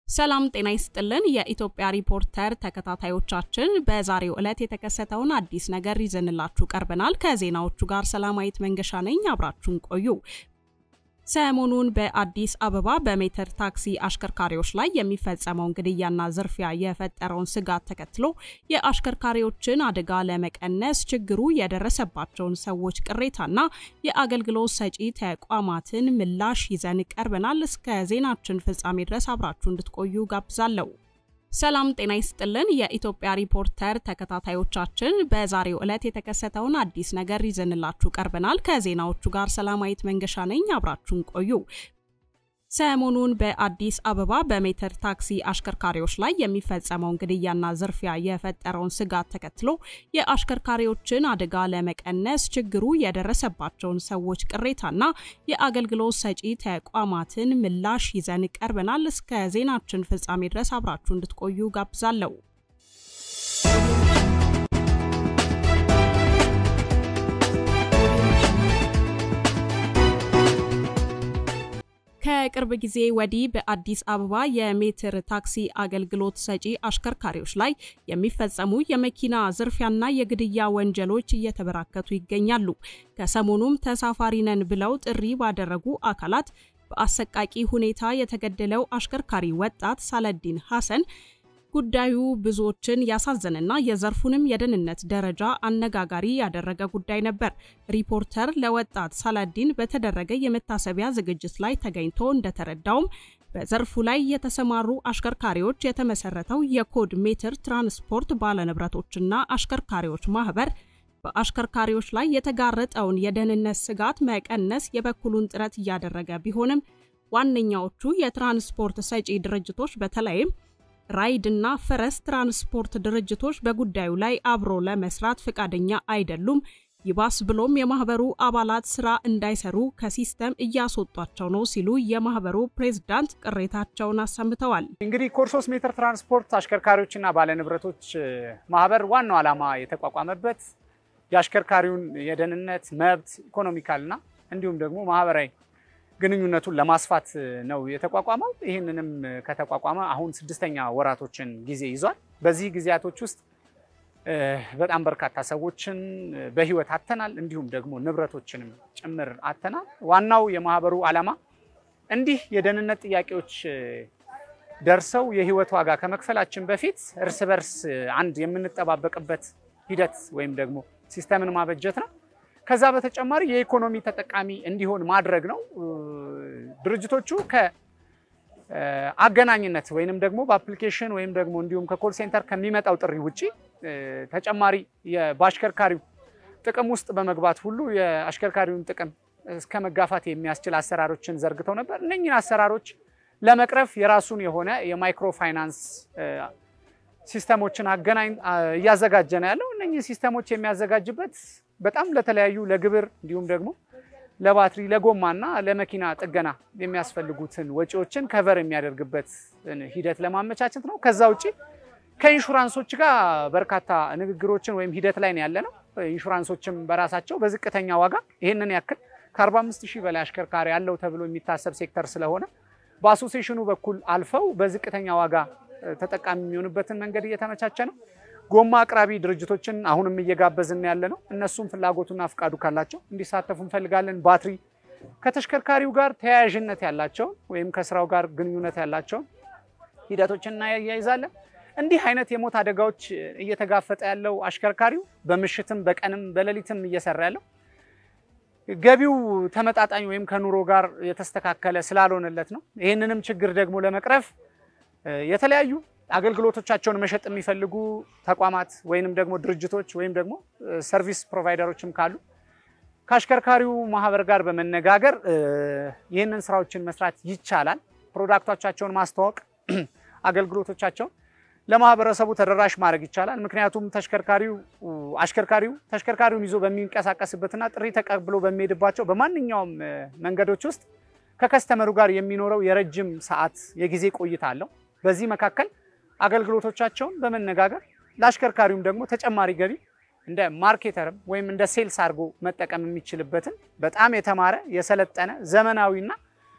ሰላም ጤና ይስጥልን። የኢትዮጵያ ሪፖርተር ተከታታዮቻችን በዛሬው ዕለት የተከሰተውን አዲስ ነገር ይዘንላችሁ ቀርበናል። ከዜናዎቹ ጋር ሰላማዊት መንገሻ ነኝ። አብራችሁን ቆዩ። ሰሞኑን በአዲስ አበባ በሜትር ታክሲ አሽከርካሪዎች ላይ የሚፈጸመውን ግድያና ዝርፊያ የፈጠረውን ስጋት ተከትሎ የአሽከርካሪዎችን አደጋ ለመቀነስ ችግሩ የደረሰባቸውን ሰዎች ቅሬታና የአገልግሎት ሰጪ ተቋማትን ምላሽ ይዘን ቀርበናል። እስከ ዜናችን ፍጻሜ ድረስ አብራችሁ እንድትቆዩ ጋብዛለሁ። ሰላም ጤና ይስጥልን። የኢትዮጵያ ሪፖርተር ተከታታዮቻችን በዛሬው ዕለት የተከሰተውን አዲስ ነገር ይዘንላችሁ ቀርበናል። ከዜናዎቹ ጋር ሰላማዊት መንገሻ ነኝ። አብራችሁን ቆዩ። ሰሞኑን በአዲስ አበባ በሜትር ታክሲ አሽከርካሪዎች ላይ የሚፈጸመውን ግድያና ዝርፊያ የፈጠረውን ስጋት ተከትሎ የአሽከርካሪዎችን አደጋ ለመቀነስ ችግሩ የደረሰባቸውን ሰዎች ቅሬታና የአገልግሎት ሰጪ ተቋማትን ምላሽ ይዘን ቀርበናል። እስከ ዜናችን ፍጻሜ ድረስ አብራችሁ እንድትቆዩ ጋብዛለሁ። ከቅርብ ጊዜ ወዲህ በአዲስ አበባ የሜትር ታክሲ አገልግሎት ሰጪ አሽከርካሪዎች ላይ የሚፈጸሙ የመኪና ዝርፊያና የግድያ ወንጀሎች እየተበራከቱ ይገኛሉ። ከሰሞኑም ተሳፋሪ ነን ብለው ጥሪ ባደረጉ አካላት በአሰቃቂ ሁኔታ የተገደለው አሽከርካሪ ወጣት ሳለዲን ሐሰን ጉዳዩ ብዙዎችን ያሳዘነና የዘርፉንም የደህንነት ደረጃ አነጋጋሪ ያደረገ ጉዳይ ነበር። ሪፖርተር ለወጣት ሳላዲን በተደረገ የመታሰቢያ ዝግጅት ላይ ተገኝቶ እንደተረዳውም በዘርፉ ላይ የተሰማሩ አሽከርካሪዎች የተመሰረተው የኮድ ሜትር ትራንስፖርት ባለንብረቶችና አሽከርካሪዎች ማህበር በአሽከርካሪዎች ላይ የተጋረጠውን የደህንነት ስጋት መቀነስ የበኩሉን ጥረት እያደረገ ቢሆንም ዋነኛዎቹ የትራንስፖርት ሰጪ ድርጅቶች በተለይም ራይድ እና ፈረስ ትራንስፖርት ድርጅቶች በጉዳዩ ላይ አብሮ ለመስራት ፈቃደኛ አይደሉም። ይባስ ብሎም የማህበሩ አባላት ስራ እንዳይሰሩ ከሲስተም እያስወጧቸው ነው ሲሉ የማህበሩ ፕሬዝዳንት ቅሬታቸውን አሰምተዋል። እንግዲህ ኮርሶስ ሜትር ትራንስፖርት አሽከርካሪዎችና ባለንብረቶች ማህበር ዋናው ዓላማ የተቋቋመበት የአሽከርካሪውን የደህንነት መብት ኢኮኖሚካልና እንዲሁም ደግሞ ማህበራዊ ግንኙነቱን ለማስፋት ነው የተቋቋመው። ይህንንም ከተቋቋመ አሁን ስድስተኛ ወራቶችን ጊዜ ይዟል። በዚህ ጊዜያቶች ውስጥ በጣም በርካታ ሰዎችን በህይወት አተናል፣ እንዲሁም ደግሞ ንብረቶችንም ጭምር አተናል። ዋናው የማህበሩ ዓላማ እንዲህ የደህንነት ጥያቄዎች ደርሰው የህይወት ዋጋ ከመክፈላችን በፊት እርስ በርስ አንድ የምንጠባበቅበት ሂደት ወይም ደግሞ ሲስተምን ማበጀት ነው። ከዛ በተጨማሪ የኢኮኖሚ ተጠቃሚ እንዲሆን ማድረግ ነው። ድርጅቶቹ ከአገናኝነት ወይንም ደግሞ በአፕሊኬሽን ወይም ደግሞ እንዲሁም ከኮል ሴንተር ከሚመጣው ጥሪ ውጪ ተጨማሪ በአሽከርካሪው ጥቅም ውስጥ በመግባት ሁሉ የአሽከርካሪውን ጥቅም እስከ መጋፋት የሚያስችል አሰራሮችን ዘርግተው ነበር። እነኝህን አሰራሮች ለመቅረፍ የራሱን የሆነ የማይክሮ ፋይናንስ ሲስተሞችን አገናኝ እያዘጋጀ ነው ያለው። እነኝህ ሲስተሞች የሚያዘጋጅበት በጣም ለተለያዩ ለግብር እንዲሁም ደግሞ ለባትሪ ለጎማና ለመኪና ጥገና የሚያስፈልጉትን ወጪዎችን ከቨር የሚያደርግበት ሂደት ለማመቻቸት ነው። ከዛ ውጭ ከኢንሹራንሶች ጋር በርካታ ንግግሮችን ወይም ሂደት ላይ ነው ያለ ነው። ኢንሹራንሶችም በራሳቸው በዝቅተኛ ዋጋ ይህንን ያክል ከ45 ሺህ በላይ አሽከርካሪ ያለው ተብሎ የሚታሰብ ሴክተር ስለሆነ በአሶሴሽኑ በኩል አልፈው በዝቅተኛ ዋጋ ተጠቃሚ የሚሆንበትን መንገድ እየተመቻቸ ነው። ጎማ አቅራቢ ድርጅቶችን አሁንም እየጋበዝን ያለ ነው። እነሱም ፍላጎቱና ፍቃዱ ካላቸው እንዲሳተፉ እንፈልጋለን። ባትሪ ከተሽከርካሪው ጋር ተያያዥነት ያላቸውን ወይም ከስራው ጋር ግንኙነት ያላቸውን ሂደቶችን እናያይዛለን። እንዲህ አይነት የሞት አደጋዎች እየተጋፈጠ ያለው አሽከርካሪው በምሽትም በቀንም በሌሊትም እየሰራ ያለው ገቢው ተመጣጣኝ ወይም ከኑሮ ጋር የተስተካከለ ስላልሆነለት ነው። ይህንንም ችግር ደግሞ ለመቅረፍ የተለያዩ አገልግሎቶቻቸውን መሸጥ የሚፈልጉ ተቋማት ወይንም ደግሞ ድርጅቶች ወይም ደግሞ ሰርቪስ ፕሮቫይደሮችም ካሉ ከአሽከርካሪው ማህበር ጋር በመነጋገር ይህንን ስራዎችን መስራት ይቻላል። ፕሮዳክቶቻቸውን ማስተዋወቅ፣ አገልግሎቶቻቸውን ለማህበረሰቡ ተደራሽ ማድረግ ይቻላል። ምክንያቱም ተሽከርካሪው አሽከርካሪው ተሽከርካሪውን ይዞ በሚንቀሳቀስበትና ጥሪ ተቀብሎ በሚሄድባቸው በማንኛውም መንገዶች ውስጥ ከከስተመሩ ጋር የሚኖረው የረጅም ሰዓት የጊዜ ቆይታ አለው። በዚህ መካከል አገልግሎቶቻቸውን በመነጋገር ለአሽከርካሪውም ደግሞ ተጨማሪ ገቢ እንደ ማርኬተርም ወይም እንደ ሴልስ አድርጎ መጠቀም የሚችልበትን በጣም የተማረ የሰለጠነ ዘመናዊና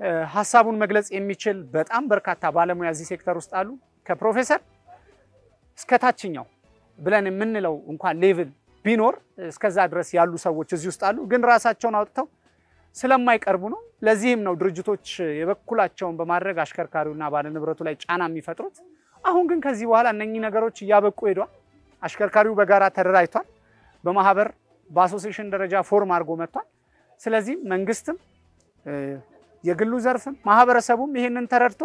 ሀሳቡን መግለጽ የሚችል በጣም በርካታ ባለሙያ እዚህ ሴክተር ውስጥ አሉ። ከፕሮፌሰር እስከ ታችኛው ብለን የምንለው እንኳን ሌቭል ቢኖር እስከዛ ድረስ ያሉ ሰዎች እዚህ ውስጥ አሉ። ግን ራሳቸውን አውጥተው ስለማይቀርቡ ነው። ለዚህም ነው ድርጅቶች የበኩላቸውን በማድረግ አሽከርካሪውና ባለንብረቱ ላይ ጫና የሚፈጥሩት። አሁን ግን ከዚህ በኋላ እነኚህ ነገሮች እያበቁ ሄዷል። አሽከርካሪው በጋራ ተደራጅቷል። በማህበር በአሶሴሽን ደረጃ ፎርም አድርጎ መጥቷል። ስለዚህ መንግስትም የግሉ ዘርፍም ማህበረሰቡም ይሄንን ተረድቶ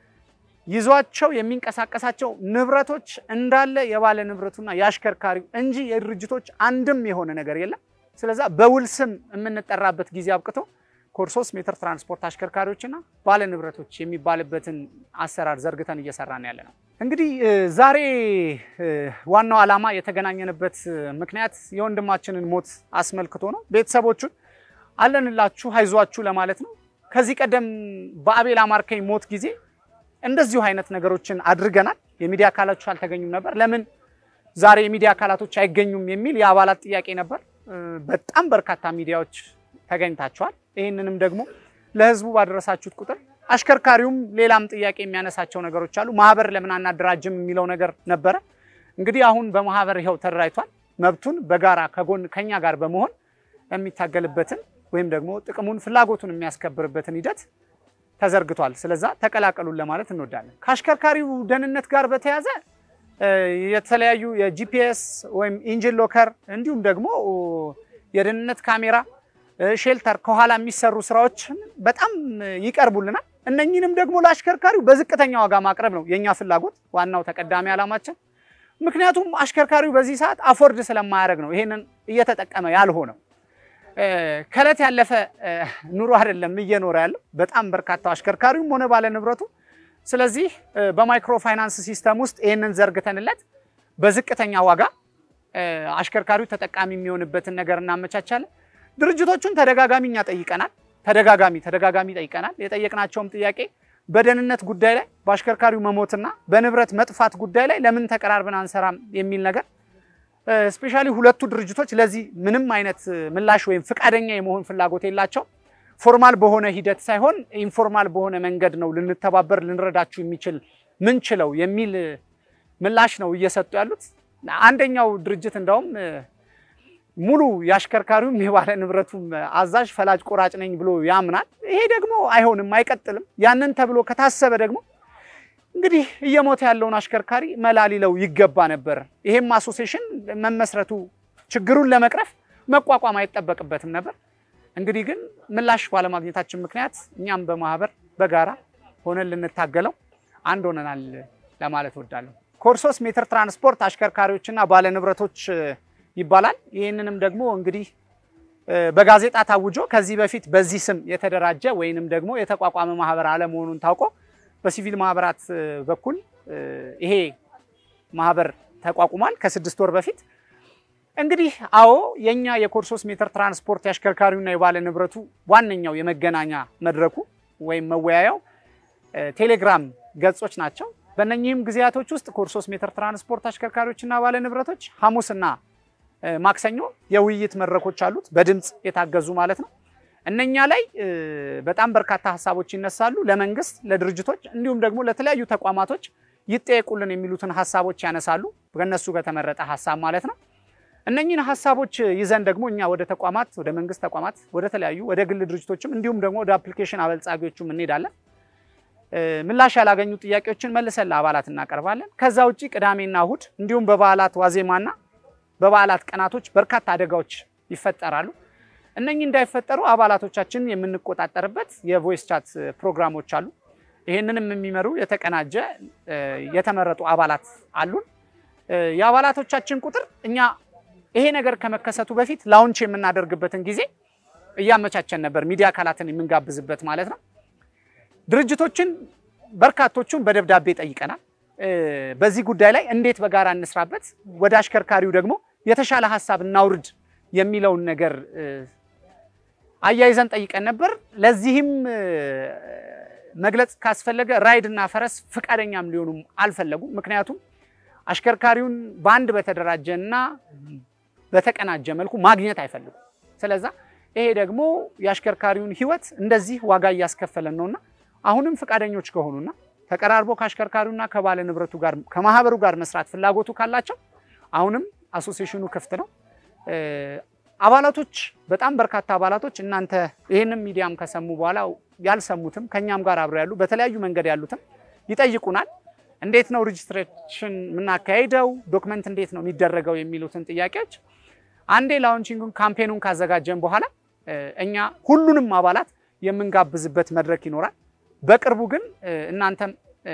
ይዟቸው የሚንቀሳቀሳቸው ንብረቶች እንዳለ የባለ ንብረቱና የአሽከርካሪው እንጂ የድርጅቶች አንድም የሆነ ነገር የለም። ስለዛ በውል ስም የምንጠራበት ጊዜ አብቅቶ ኮድ 3 ሜትር ትራንስፖርት አሽከርካሪዎችና ባለ ንብረቶች የሚባልበትን አሰራር ዘርግተን እየሰራን ያለ ነው። እንግዲህ ዛሬ ዋናው ዓላማ የተገናኘንበት ምክንያት የወንድማችንን ሞት አስመልክቶ ነው። ቤተሰቦቹን አለንላችሁ አይዟችሁ ለማለት ነው። ከዚህ ቀደም በአቤል አማርከኝ ሞት ጊዜ እንደዚሁ አይነት ነገሮችን አድርገናል። የሚዲያ አካላቶች አልተገኙም ነበር። ለምን ዛሬ የሚዲያ አካላቶች አይገኙም የሚል የአባላት ጥያቄ ነበር። በጣም በርካታ ሚዲያዎች ተገኝታችኋል። ይህንንም ደግሞ ለህዝቡ ባደረሳችሁት ቁጥር አሽከርካሪውም ሌላም ጥያቄ የሚያነሳቸው ነገሮች አሉ። ማህበር ለምን አናደራጅም የሚለው ነገር ነበረ። እንግዲህ አሁን በማህበር ይኸው ተደራጅቷል። መብቱን በጋራ ከጎን ከኛ ጋር በመሆን የሚታገልበትን ወይም ደግሞ ጥቅሙን ፍላጎቱን የሚያስከብርበትን ሂደት ተዘርግቷል። ስለዛ ተቀላቀሉን ለማለት እንወዳለን። ከአሽከርካሪው ደህንነት ጋር በተያያዘ የተለያዩ የጂፒኤስ ወይም ኢንጂን ሎከር እንዲሁም ደግሞ የደህንነት ካሜራ፣ ሼልተር ከኋላ የሚሰሩ ስራዎችን በጣም ይቀርቡልናል። እነኚህንም ደግሞ ለአሽከርካሪው በዝቅተኛ ዋጋ ማቅረብ ነው የእኛ ፍላጎት፣ ዋናው ተቀዳሚ ዓላማችን። ምክንያቱም አሽከርካሪው በዚህ ሰዓት አፎርድ ስለማያደርግ ነው ይሄንን እየተጠቀመ ያልሆነው። ከእለት ያለፈ ኑሮ አይደለም እየኖረ ያለው በጣም በርካታው አሽከርካሪውም ሆነ ባለ ንብረቱ። ስለዚህ በማይክሮ ፋይናንስ ሲስተም ውስጥ ይህንን ዘርግተንለት በዝቅተኛ ዋጋ አሽከርካሪው ተጠቃሚ የሚሆንበትን ነገር እናመቻቻለን። ድርጅቶቹን ተደጋጋሚ እኛ ጠይቀናል። ተደጋጋሚ ተደጋጋሚ ጠይቀናል። የጠየቅናቸውም ጥያቄ በደህንነት ጉዳይ ላይ በአሽከርካሪው መሞትና በንብረት መጥፋት ጉዳይ ላይ ለምን ተቀራርበን አንሰራም የሚል ነገር ስፔሻሊ ሁለቱ ድርጅቶች ለዚህ ምንም አይነት ምላሽ ወይም ፍቃደኛ የመሆን ፍላጎት የላቸው። ፎርማል በሆነ ሂደት ሳይሆን ኢንፎርማል በሆነ መንገድ ነው ልንተባበር ልንረዳችሁ የሚችል ምንችለው የሚል ምላሽ ነው እየሰጡ ያሉት። አንደኛው ድርጅት እንደውም ሙሉ የአሽከርካሪውም የባለ ንብረቱም አዛዥ ፈላጭ ቆራጭ ነኝ ብሎ ያምናል። ይሄ ደግሞ አይሆንም፣ አይቀጥልም። ያንን ተብሎ ከታሰበ ደግሞ እንግዲህ እየሞተ ያለውን አሽከርካሪ መላ ሊለው ይገባ ነበር። ይሄም አሶሴሽን መመስረቱ ችግሩን ለመቅረፍ መቋቋም አይጠበቅበትም ነበር። እንግዲህ ግን ምላሽ ባለማግኘታችን ምክንያት እኛም በማህበር በጋራ ሆነን ልንታገለው አንድ ሆነናል ለማለት እወዳለሁ። ኮድ 3 ሜትር ትራንስፖርት አሽከርካሪዎችና ባለንብረቶች ይባላል። ይህንንም ደግሞ እንግዲህ በጋዜጣ ታውጆ ከዚህ በፊት በዚህ ስም የተደራጀ ወይንም ደግሞ የተቋቋመ ማህበር አለመሆኑን ታውቆ በሲቪል ማህበራት በኩል ይሄ ማህበር ተቋቁሟል ከስድስት ወር በፊት። እንግዲህ አዎ የኛ የኮድ 3 ሜትር ትራንስፖርት የአሽከርካሪውና የባለ ንብረቱ ዋነኛው የመገናኛ መድረኩ ወይም መወያያው ቴሌግራም ገጾች ናቸው። በእነኚህም ጊዜያቶች ውስጥ ኮድ 3 ሜትር ትራንስፖርት አሽከርካሪዎችና ባለ ንብረቶች ሐሙስና ማክሰኞ የውይይት መድረኮች አሉት፣ በድምፅ የታገዙ ማለት ነው። እነኛ ላይ በጣም በርካታ ሀሳቦች ይነሳሉ። ለመንግስት፣ ለድርጅቶች እንዲሁም ደግሞ ለተለያዩ ተቋማቶች ይጠየቁልን የሚሉትን ሀሳቦች ያነሳሉ። ከነሱ በተመረጠ ሀሳብ ማለት ነው። እነኚህን ሀሳቦች ይዘን ደግሞ እኛ ወደ ተቋማት፣ ወደ መንግስት ተቋማት፣ ወደ ተለያዩ ወደ ግል ድርጅቶችም እንዲሁም ደግሞ ወደ አፕሊኬሽን አበልጻጊዎቹም እንሄዳለን። ምላሽ ያላገኙ ጥያቄዎችን መልሰን ለአባላት እናቀርባለን። ከዛ ውጭ ቅዳሜና እሁድ እንዲሁም በበዓላት ዋዜማና በበዓላት ቀናቶች በርካታ አደጋዎች ይፈጠራሉ። እነኚህ እንዳይፈጠሩ አባላቶቻችንን የምንቆጣጠርበት የቮይስ ቻት ፕሮግራሞች አሉ። ይህንንም የሚመሩ የተቀናጀ የተመረጡ አባላት አሉን። የአባላቶቻችን ቁጥር እኛ ይሄ ነገር ከመከሰቱ በፊት ላውንች የምናደርግበትን ጊዜ እያመቻቸን ነበር፣ ሚዲያ አካላትን የምንጋብዝበት ማለት ነው። ድርጅቶችን በርካቶቹን በደብዳቤ ጠይቀናል። በዚህ ጉዳይ ላይ እንዴት በጋራ እንስራበት፣ ወደ አሽከርካሪው ደግሞ የተሻለ ሀሳብ እናውርድ የሚለውን ነገር አያይዘን ጠይቀን ነበር። ለዚህም መግለጽ ካስፈለገ ራይድ እና ፈረስ ፍቃደኛም ሊሆኑም አልፈለጉም። ምክንያቱም አሽከርካሪውን በአንድ በተደራጀ እና በተቀናጀ መልኩ ማግኘት አይፈልጉም። ስለዛ ይሄ ደግሞ የአሽከርካሪውን ሕይወት እንደዚህ ዋጋ እያስከፈለን ነውና አሁንም ፈቃደኞች ከሆኑና ተቀራርቦ ከአሽከርካሪውና ከባለ ንብረቱ ጋር ከማህበሩ ጋር መስራት ፍላጎቱ ካላቸው አሁንም አሶሲሽኑ ክፍት ነው። አባላቶች በጣም በርካታ አባላቶች እናንተ ይህንም ሚዲያም ከሰሙ በኋላ ያልሰሙትም ከኛም ጋር አብረው ያሉ በተለያዩ መንገድ ያሉትም ይጠይቁናል። እንዴት ነው ሬጅስትሬሽን የምናካሄደው? ዶክመንት እንዴት ነው የሚደረገው? የሚሉትን ጥያቄዎች አንዴ ላውንቺንጉን ካምፔኑን ካዘጋጀን በኋላ እኛ ሁሉንም አባላት የምንጋብዝበት መድረክ ይኖራል። በቅርቡ ግን እናንተም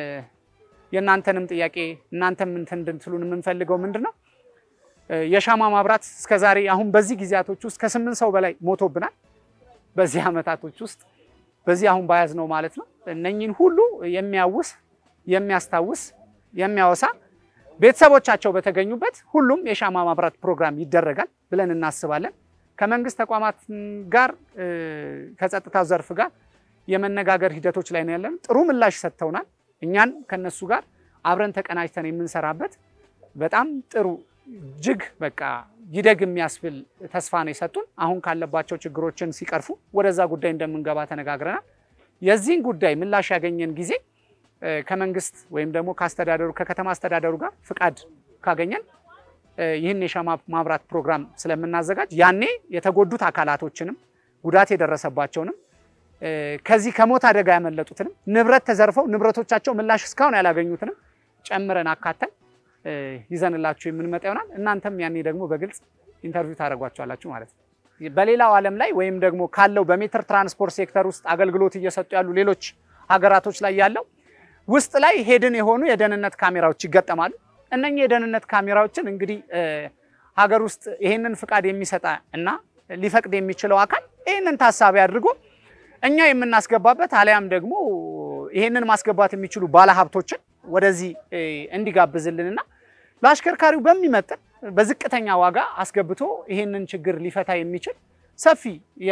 የእናንተንም ጥያቄ እናንተም እንትን እንድትሉን የምንፈልገው ምንድን ነው የሻማ ማብራት እስከዛሬ አሁን በዚህ ጊዜያቶች ውስጥ ከስምንት ሰው በላይ ሞቶብናል። በዚህ ዓመታቶች ውስጥ በዚህ አሁን ባያዝ ነው ማለት ነው። እነኝን ሁሉ የሚያውስ የሚያስታውስ የሚያወሳ ቤተሰቦቻቸው በተገኙበት ሁሉም የሻማ ማብራት ፕሮግራም ይደረጋል ብለን እናስባለን። ከመንግስት ተቋማት ጋር ከጸጥታው ዘርፍ ጋር የመነጋገር ሂደቶች ላይ ነው ያለን። ጥሩ ምላሽ ሰጥተውናል። እኛን ከነሱ ጋር አብረን ተቀናጅተን የምንሰራበት በጣም ጥሩ እጅግ በቃ ይደግ የሚያስብል ተስፋ ነው የሰጡን። አሁን ካለባቸው ችግሮችን ሲቀርፉ ወደዛ ጉዳይ እንደምንገባ ተነጋግረናል። የዚህን ጉዳይ ምላሽ ያገኘን ጊዜ ከመንግስት ወይም ደግሞ ከአስተዳደሩ ከከተማ አስተዳደሩ ጋር ፍቃድ ካገኘን ይህን የሻማ ማብራት ፕሮግራም ስለምናዘጋጅ ያኔ የተጎዱት አካላቶችንም ጉዳት የደረሰባቸውንም ከዚህ ከሞት አደጋ ያመለጡትንም ንብረት ተዘርፈው ንብረቶቻቸው ምላሽ እስካሁን ያላገኙትንም ጨምረን አካተን ይዘንላችሁ የምንመጣ ይሆናል። እናንተም ያኔ ደግሞ በግልጽ ኢንተርቪው ታደርጓቸዋላችሁ ማለት ነው። በሌላው ዓለም ላይ ወይም ደግሞ ካለው በሜትር ትራንስፖርት ሴክተር ውስጥ አገልግሎት እየሰጡ ያሉ ሌሎች ሀገራቶች ላይ ያለው ውስጥ ላይ ሄድን የሆኑ የደህንነት ካሜራዎች ይገጠማሉ። እነኚህ የደህንነት ካሜራዎችን እንግዲህ ሀገር ውስጥ ይሄንን ፍቃድ የሚሰጣ እና ሊፈቅድ የሚችለው አካል ይህንን ታሳቢ አድርጎ እኛ የምናስገባበት አሊያም ደግሞ ይሄንን ማስገባት የሚችሉ ባለሀብቶችን ወደዚህ እንዲጋብዝልንና ለአሽከርካሪው በሚመጥን በዝቅተኛ ዋጋ አስገብቶ ይሄንን ችግር ሊፈታ የሚችል ሰፊ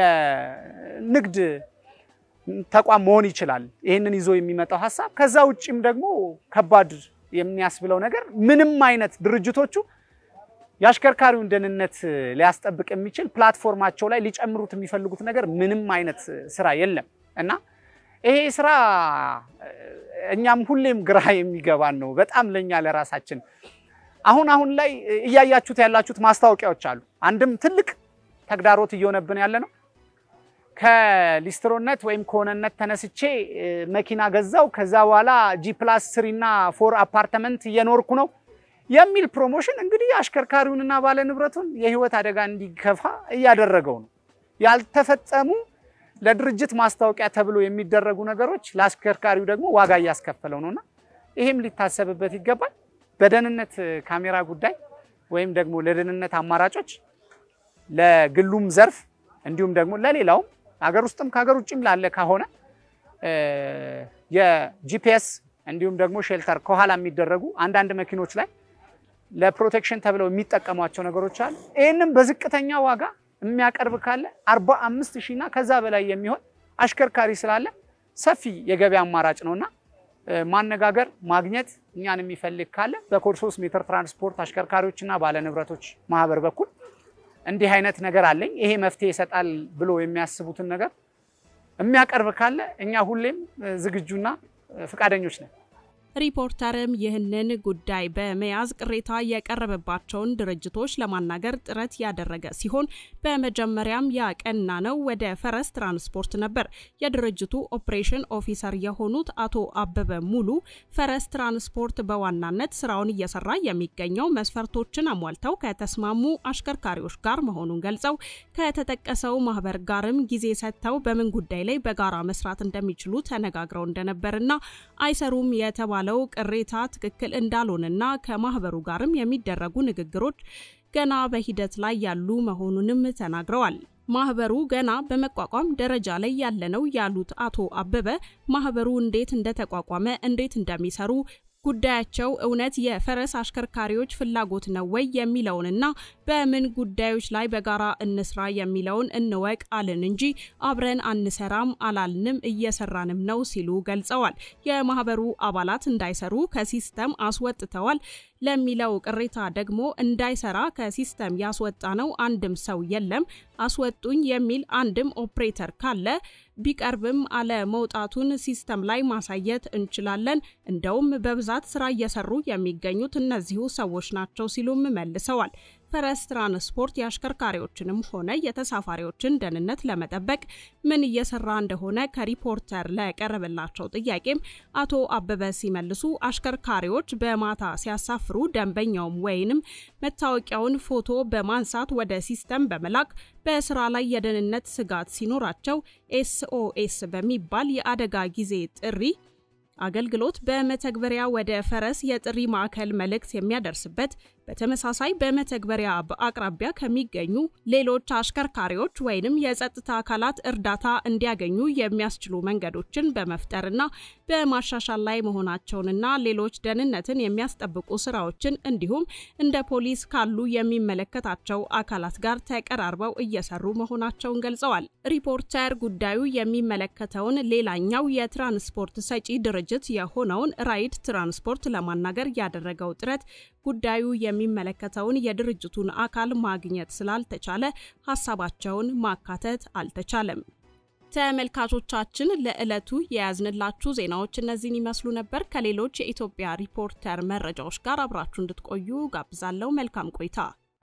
የንግድ ተቋም መሆን ይችላል። ይህንን ይዞ የሚመጣው ሀሳብ። ከዛ ውጭም ደግሞ ከባድ የሚያስብለው ነገር ምንም አይነት ድርጅቶቹ የአሽከርካሪውን ደህንነት ሊያስጠብቅ የሚችል ፕላትፎርማቸው ላይ ሊጨምሩት የሚፈልጉት ነገር ምንም አይነት ስራ የለም እና ይሄ ስራ እኛም ሁሌም ግራ የሚገባን ነው። በጣም ለኛ ለራሳችን አሁን አሁን ላይ እያያችሁት ያላችሁት ማስታወቂያዎች አሉ። አንድም ትልቅ ተግዳሮት እየሆነብን ያለ ነው። ከሊስትሮነት ወይም ከሆነነት ተነስቼ መኪና ገዛው፣ ከዛ በኋላ ጂ ፕላስ ስሪ እና ፎር አፓርትመንት እየኖርኩ ነው የሚል ፕሮሞሽን እንግዲህ አሽከርካሪውንና ባለ ንብረቱን የህይወት አደጋ እንዲከፋ እያደረገው ነው። ያልተፈጸሙ ለድርጅት ማስታወቂያ ተብሎ የሚደረጉ ነገሮች ለአሽከርካሪው ደግሞ ዋጋ እያስከፈለው ነውና ይሄም ሊታሰብበት ይገባል። በደህንነት ካሜራ ጉዳይ ወይም ደግሞ ለደህንነት አማራጮች ለግሉም ዘርፍ እንዲሁም ደግሞ ለሌላውም ሀገር ውስጥም ከሀገር ውጭም ላለ ከሆነ የጂፒኤስ እንዲሁም ደግሞ ሼልተር ከኋላ የሚደረጉ አንዳንድ መኪኖች ላይ ለፕሮቴክሽን ተብለው የሚጠቀሟቸው ነገሮች አሉ። ይህንም በዝቅተኛ ዋጋ የሚያቀርብ ካለ አርባ አምስት ሺህ እና ከዛ በላይ የሚሆን አሽከርካሪ ስላለ ሰፊ የገበያ አማራጭ ነውና ማነጋገር ማግኘት እኛን የሚፈልግ ካለ በኮድ 3 ሜትር ትራንስፖርት አሽከርካሪዎችና ባለንብረቶች ማህበር በኩል እንዲህ አይነት ነገር አለኝ ይሄ መፍትሄ ይሰጣል ብሎ የሚያስቡትን ነገር የሚያቀርብ ካለ እኛ ሁሌም ዝግጁና ፈቃደኞች ነን። ሪፖርተርም ይህንን ጉዳይ በመያዝ ቅሬታ የቀረበባቸውን ድርጅቶች ለማናገር ጥረት ያደረገ ሲሆን በመጀመሪያም ያቀና ነው ወደ ፈረስ ትራንስፖርት ነበር። የድርጅቱ ኦፕሬሽን ኦፊሰር የሆኑት አቶ አበበ ሙሉ ፈረስ ትራንስፖርት በዋናነት ስራውን እየሰራ የሚገኘው መስፈርቶችን አሟልተው ከተስማሙ አሽከርካሪዎች ጋር መሆኑን ገልጸው ከተጠቀሰው ማህበር ጋርም ጊዜ ሰጥተው በምን ጉዳይ ላይ በጋራ መስራት እንደሚችሉ ተነጋግረው እንደነበርና አይሰሩም የተባ ለው ቅሬታ ትክክል እንዳልሆነና ከማህበሩ ጋርም የሚደረጉ ንግግሮች ገና በሂደት ላይ ያሉ መሆኑንም ተናግረዋል። ማህበሩ ገና በመቋቋም ደረጃ ላይ ያለ ነው ያሉት አቶ አበበ ማህበሩ እንዴት እንደተቋቋመ፣ እንዴት እንደሚሰሩ ጉዳያቸው እውነት የፈረስ አሽከርካሪዎች ፍላጎት ነው ወይ የሚለውንና በምን ጉዳዮች ላይ በጋራ እንስራ የሚለውን እንወቅ አልን እንጂ አብረን አንሰራም አላልንም፣ እየሰራንም ነው ሲሉ ገልጸዋል። የማህበሩ አባላት እንዳይሰሩ ከሲስተም አስወጥተዋል። ለሚለው ቅሬታ ደግሞ እንዳይሰራ ከሲስተም ያስወጣ ነው አንድም ሰው የለም። አስወጡኝ የሚል አንድም ኦፕሬተር ካለ ቢቀርብም አለመውጣቱን ሲስተም ላይ ማሳየት እንችላለን። እንደውም በብዛት ስራ እየሰሩ የሚገኙት እነዚሁ ሰዎች ናቸው ሲሉም መልሰዋል። ፈረስ ትራንስፖርት የአሽከርካሪዎችንም ሆነ የተሳፋሪዎችን ደህንነት ለመጠበቅ ምን እየሰራ እንደሆነ ከሪፖርተር ለቀረበላቸው ጥያቄም አቶ አበበ ሲመልሱ አሽከርካሪዎች በማታ ሲያሳፍሩ ደንበኛውም ወይንም መታወቂያውን ፎቶ በማንሳት ወደ ሲስተም በመላክ በስራ ላይ የደህንነት ስጋት ሲኖራቸው ኤስኦኤስ በሚባል የአደጋ ጊዜ ጥሪ አገልግሎት በመተግበሪያ ወደ ፈረስ የጥሪ ማዕከል መልእክት የሚያደርስበት በተመሳሳይ በመተግበሪያ በአቅራቢያ ከሚገኙ ሌሎች አሽከርካሪዎች ወይንም የጸጥታ አካላት እርዳታ እንዲያገኙ የሚያስችሉ መንገዶችን በመፍጠርና በማሻሻል ላይ መሆናቸውንና ሌሎች ደህንነትን የሚያስጠብቁ ስራዎችን እንዲሁም እንደ ፖሊስ ካሉ የሚመለከታቸው አካላት ጋር ተቀራርበው እየሰሩ መሆናቸውን ገልጸዋል። ሪፖርተር ጉዳዩ የሚመለከተውን ሌላኛው የትራንስፖርት ሰጪ ድርጅት የሆነውን ራይድ ትራንስፖርት ለማናገር ያደረገው ጥረት ጉዳዩ የሚመለከተውን የድርጅቱን አካል ማግኘት ስላልተቻለ ሀሳባቸውን ማካተት አልተቻለም። ተመልካቾቻችን ለዕለቱ የያዝንላችሁ ዜናዎች እነዚህን ይመስሉ ነበር። ከሌሎች የኢትዮጵያ ሪፖርተር መረጃዎች ጋር አብራችሁ እንድትቆዩ ጋብዛለሁ። መልካም ቆይታ